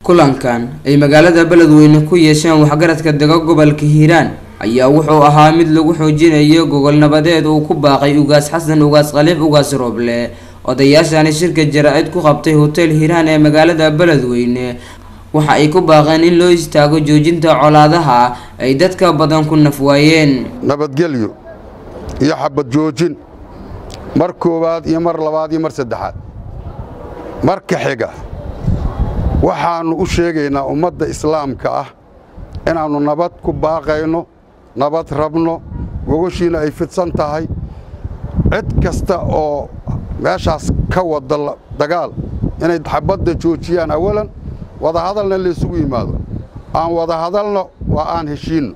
kulankan ay magaalada beledweyne ku yeesheen waxgaradka dega gobolka hiiraan ayaa wuxuu ahaa mid lagu xoojinayo gogol nabadeed uu ku baaqay ugaas xasan ugaas khaliif ugaas rooble odayaashani shirka jara-id ku qabtay hotel hiiraan ee magaalada beledweyne waxa ay ku baaqeen in loo istaago joojinta colaadaha ay dadka badan ku nafwaayeen nabadgelyo iyo xabad joojin mar koowaad iyo mar labaad iyo mar saddexaad marka xiga waxaannu u sheegaynaa ummadda islaamka ah inaannu nabad ku baaqayno nabad rabno gogoshiina ay fidsan tahay cid kasta oo meeshaas ka wada dagaal inay xabadda joojiyaan awalan wadahadalna laysugu yimaado aan wada hadalno waa aan heshiinno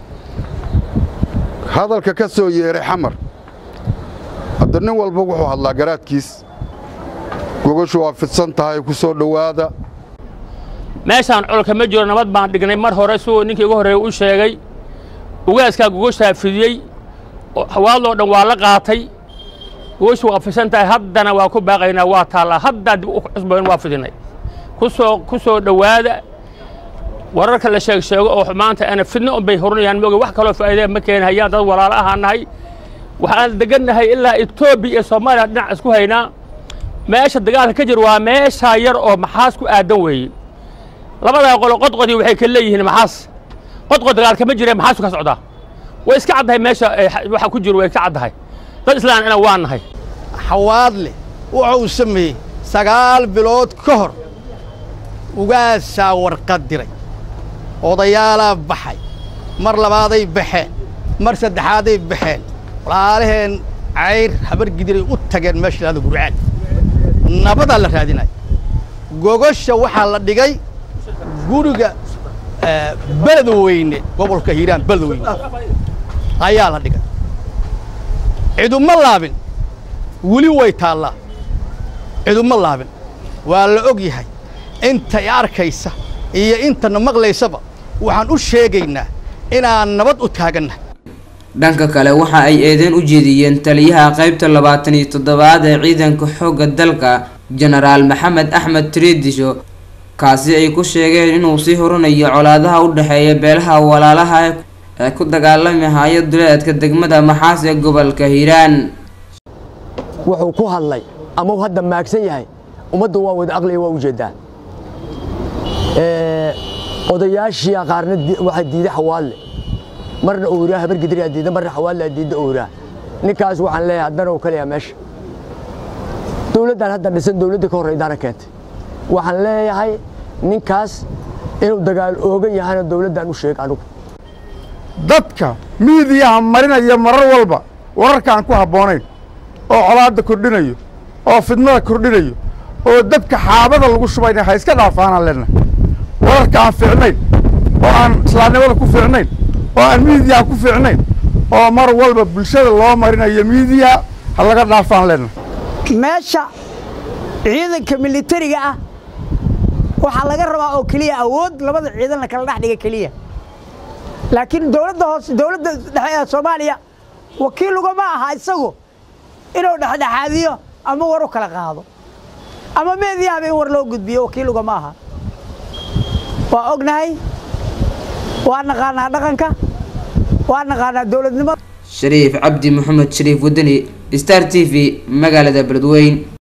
hadalka ka soo yeeray xamar hadda nin walba wuxuu hadlaa garaadkiis gogoshu waa fidsan tahay ku soo dhowaada meeshaan colka ma jiro nabad baan dhignay mar hore suu ninkii ugu horreeya u sheegay ugaaskaa gogoshaa fidiyey hawaadloo dhan waa la qaatay gogoshu waa fidsan tahay haddana waa ku baaqaynaa waa taallaa haddaa dib u cusbayn waa fidinay kusoo ku soo dhowaada wararka la sheeg sheego oo maanta ana fidno un bay horinayaan mooga wax kaloo faa'iidaya ma keenhayaan dad walaalo ahaanahay waxaan degannahay ilaa etoobiya iyo soomaaliya dhinac isku haynaa meesha dagaalka ka jir waa meeshaa yar oo maxaas ku aadan weeye labadaa qolo qodqodii waxay ka leeyihiin maxaas qodqod dagaalka ma jire maxaasu ka socdaa way iska caddahay meesha waxa ku jiro way iska caddahay dad islaan ina waa nahay xawaadle wuxa uu sameeyey sagaal bilood ka hor ugaasaa warqad diray odayaalaa baxay mar labaaday baxeen mar saddexaaday baxeen walaalaheen cayr habargidiray u tageen meesha lahada gurcaan nabadaa la raadinaya gogosha waxaa la dhigay guriga beledweyne gobolka hiiraan beledweyne ayaa la dhigay ciduma laabin weli way taallaa ciduma laabin waa la og yahay intay arkaysa iyo intana maqlaysaba waxaan u sheegaynaa inaan nabad u taagannahay dhanka kale waxa ay eedeen u jeediyeen taliyaha qaybta labaatan iyo toddobaad ee ciidanka xoogga dalka jenaraal maxamed axmed tiriidisho kaasi ay ku sheegeen inuu sii horinayo colaadaha u dhexeeya beelaha walaalaha ee ku dagaalami haya duleedka degmada maxaas ee gobolka hiiraan wuxuu ku hadlay ama uu hadda maagsan yahay ummadda waa wada aqliya waa ujeedaa odayaashii qaarna waxaa diiday xawaadle marna owraa habargidriyaa diida marna xawaadlaa diidda owraa ninkaas waxaan leeyahay haddana uu kaleyaa meesha dowladdan hadda dhisan dowladda ka horreydaana keentay waxaan leeyahay ninkaas inuu dagaal oogan yahana dowladdan u sheeg anigu dadka miidiyaha marinaya marar walba wararkaan ku habboonayn oo colaadda kordhinayo oo fidnada kordhinayo oo dabka xaabada lagu shubayna ha iska dhaafaanaan leenahay wararka aan fiicnayn oo aan islaamnimada ku fiicnayn oo aan miidiyaha ku fiicnayn oo mar walba bulshada loo marinayo miidiyaha ha laga dhaafaan leenahay meesha ciidanka militariga ah waxaa laga rabaa oo keliya awood labada ciidan la kala dhex dhiga keliya laakiin dowladda hoose dowladda dhexe ee soomaaliya wakiil ugama aha isagu inuu dhexdhexaadiyo ama war u kala qaado ama meediyahaba in war loo gudbiyo wakiil ugama aha waa ognahay waa naqaanaa dhaqanka waa naqaanaa dowladnimada shariif cabdi maxamed shariif wadani star t v magaalada beledweyn